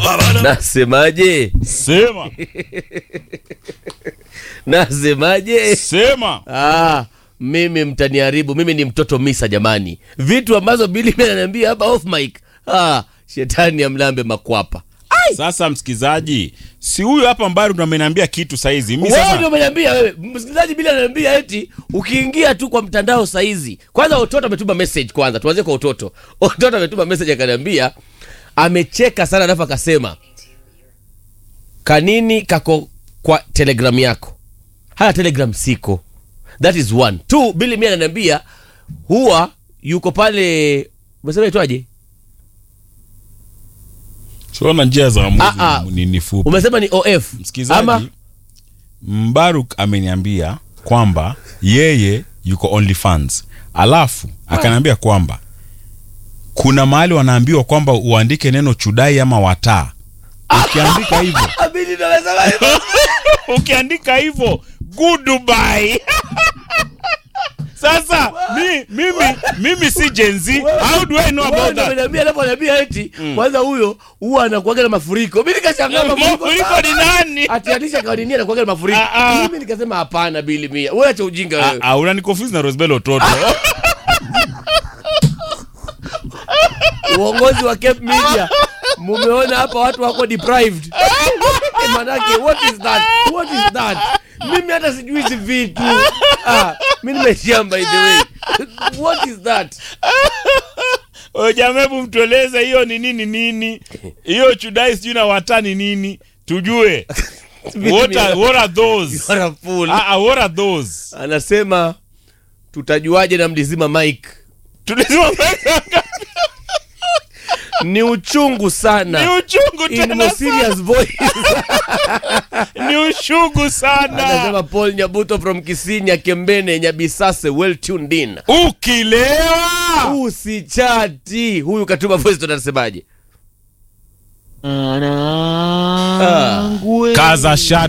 Nasemaje? Sema, Nasemaje? sema. Ah, mimi mtaniharibu. Mimi ni mtoto misa jamani, vitu ambazo Bili ananiambia hapa off mic. Ah, shetani amlambe makwapa. Sasa msikizaji, si huyu hapa Mbaru ndo ameniambia kitu saizi. Mimi Wewe sasa ndio umeniambia wewe. Msikilizaji Bili ananiambia eti ukiingia tu kwa mtandao saizi. Kwanza Ototo ametuma message kwanza. Tuanze kwa Ototo. Ototo ametuma message akaniambia amecheka sana alafu akasema kanini kako kwa telegram yako. Haya telegram siko. That is one. Two, Bili mimi ananiambia huwa yuko pale umesema itwaje? tuona njia za Ah, ah. Mungu ni, ni fupi. Umesema ni OF. Msikizaji, Ama Mbaruk ameniambia kwamba yeye yuko OnlyFans, alafu akaniambia kwamba kuna mahali wanaambiwa kwamba uandike neno chudai ama wataa. Ukiandika hivyo Ah, Bili ndio amesema hivyo. ukiandika hivyo goodbye. Sasa mi, mimi mimi si Gen Z. How do I know Wewe about ndio that? umeniambia alafu ananiambia eti kwanza huyo huwa anakuaga na mafuriko. Mimi nikashangaa mafuriko. Mafuriko ni nani? Atianisha kwa nini anakuaga na mafuriko? Ah, ah. Mimi nikasema hapana Bili mia. Wewe acha ujinga Ah, wewe. ah, unaniconfuse na Rosbel Ototo. Uongozi wa Cape Media. Mumeona hapa watu wako deprived. Manake what is that? What is that? Mimi hata sijui hizi vitu. Ah, mimi nimeshamba by the way. What is that? Ojamebu mtueleze hiyo ni nini nini? Hiyo chudai sijui na wataa ni nini? Tujue. What are, what are those? You are a fool. Ah, ah, what are those? Anasema tutajuaje na mlizima mic? Tulisema pesa Ni uchungu sana. ni uchungu In tena more sana. serious voice. Ni uchungu sana. Anasema Paul Nyabuto from Kisinya Kembene Nyabisase well tuned in. Ukilewa. Usichati. Huyu katuma voice ndo anasemaje? Kaza shati.